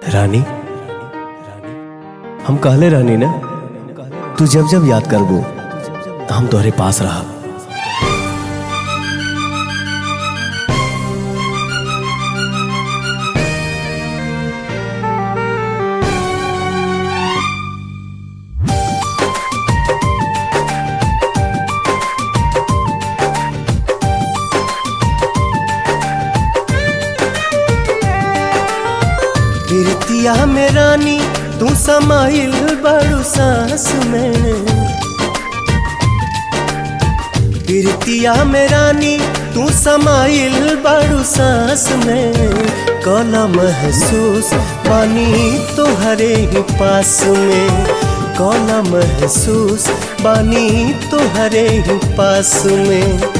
रानी हम कहले रहनी ना तू जब जब याद करबो हम तोहरे पास रहब गिरतिया में रानी तू समाइल बड़ू सांस में गिरतिया में रानी तू समाइल बड़ू सांस में कला महसूस पानी तोहरे ही पास में कला महसूस बानी तोहरे ही पास में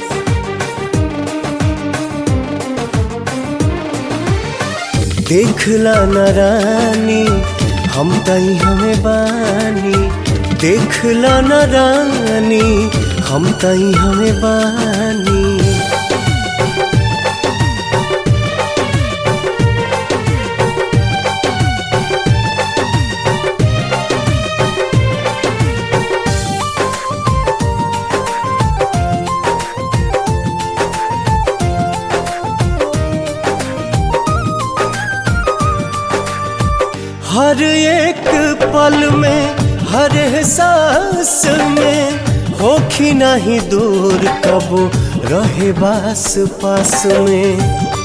देखला न रानी हम तई हमें बानी देखला न रानी हम तई हमें बानी हर एक पल में हर एहसास में होखी नहीं दूर कबो रहे बास पास में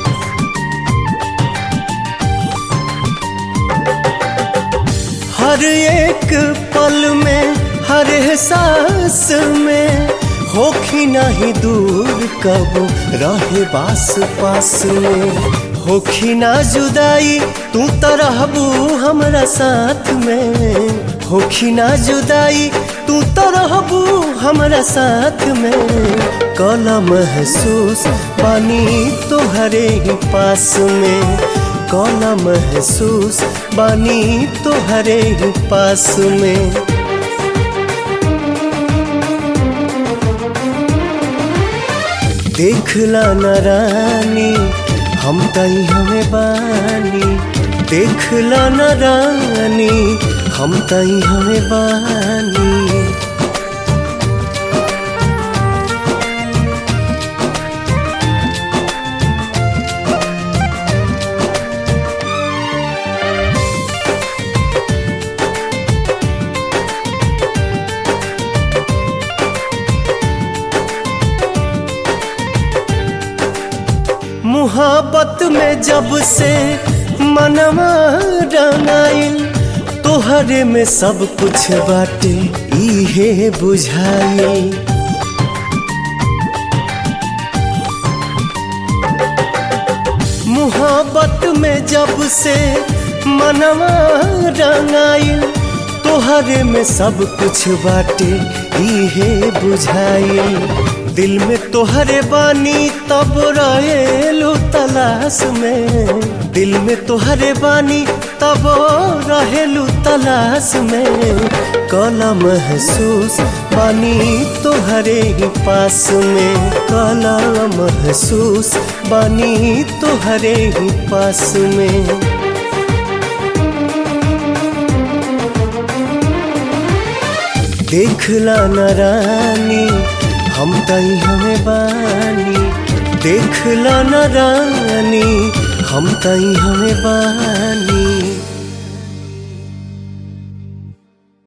हर एक पल में हर एहसास में होखी नहीं दूर कबो रहे बास पास में होखी ना जुदाई तू तो रहबू हमरा साथ में होखी ना जुदाई तू तो रहबू हमरा साथ में कला महसूस पानी तोहरे ही पास में कला महसूस बानी तोहरे ही पास में देखला न रानी हम तई हमें बानी देखला न रानी हम तई हमें बानी मुहब्बत में जब से मनवा रंगाइल तोहरे में सब कुछ बाटे इहे बुझाइल मुहब्बत में जब से मनवा रंगाइल तोहरे में सब कुछ बाटे इहे बुझाइल दिल में तोहरे बानी तब रहेलू तलाश में दिल में तोहरे बानी तब रहेलू तलाश में कला महसूस बानी तोहरे ही पास में कला महसूस बानी तोहरे ही पास में देखला न रानी हम तई हमें बानी देखला न रानी हम तई हमें बानी